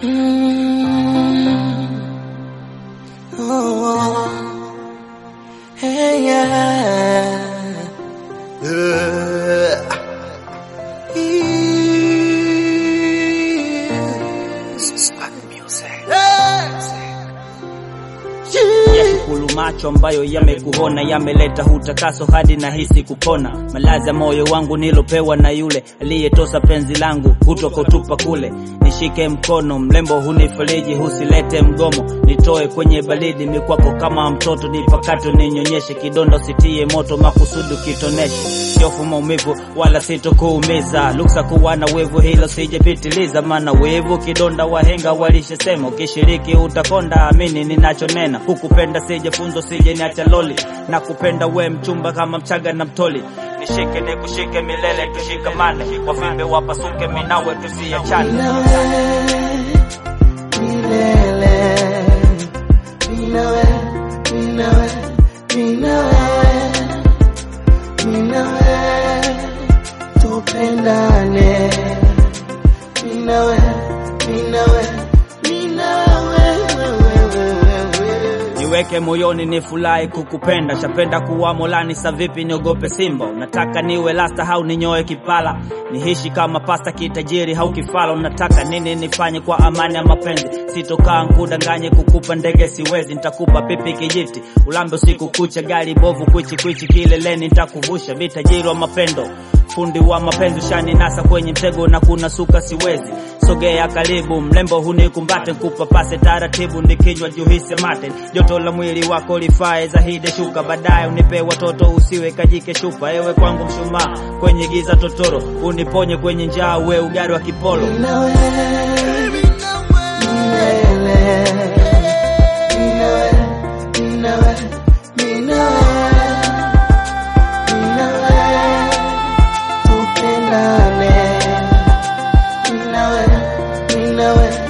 Mm. Oh. Hey, yeah. Uh. Yashukuru macho ambayo yamekuona, yameleta hutakaso hadi na hisi kupona. Malazi ya moyo wangu nilopewa na yule aliyetosa penzi langu, hutokotupa kule. Nishike mkono, mlembo hunifariji, husilete mgomo, nitoe kwenye baridi mikwako kama mtoto, nipakato ninyonyeshe, kidonda usitie moto, makusudi kitoneshe, siofu maumivu wala sitokuumiza, luksa kuwa na wivu, hilo sijapitiliza, maana wivu kidonda, wahenga walishasema, ukishiriki utakonda, amini ninachonena, kukupenda sijafunzo, sije niacha loli, na kupenda we mchumba kama mchaga na mtoli, nishike nikushike milele, tushikamane, wavimbe wapasuke, minawe tusiachane. Milele, minawe, minawe, minawe, minawe, tupendane. Minawe, minawe, minawe, wewe, wewe, wewe. niweke moyoni ni furahi kukupenda chapenda kuwa molani sa vipi niogope simba unataka niwe lasta hau ninyoe kipala nihishi kama pasta kitajiri hau kifala unataka nini nifanye kwa amani ya mapenzi sitokaa nkudanganye kukupa ndege siwezi nitakupa pipi kijiti ulambe usiku kucha gari bovu kwichi kwichi kileleni nitakuvusha vitajiri wa mapendo fundi wa mapenzi ushani nasa kwenye mtego na kuna suka siwezi sogea karibu mlembo hunikumbate kupapase taratibu nikinywa juhisi mate joto la mwili wako lifae zahide shuka baadaye unipe watoto usiwe kajike shupa ewe kwangu mshumaa kwenye giza totoro uniponye kwenye njaa we ugari wa kipolo Minawe, milele, minawe, minawe, minawe, minawe, tupendane. Minawe, minawe,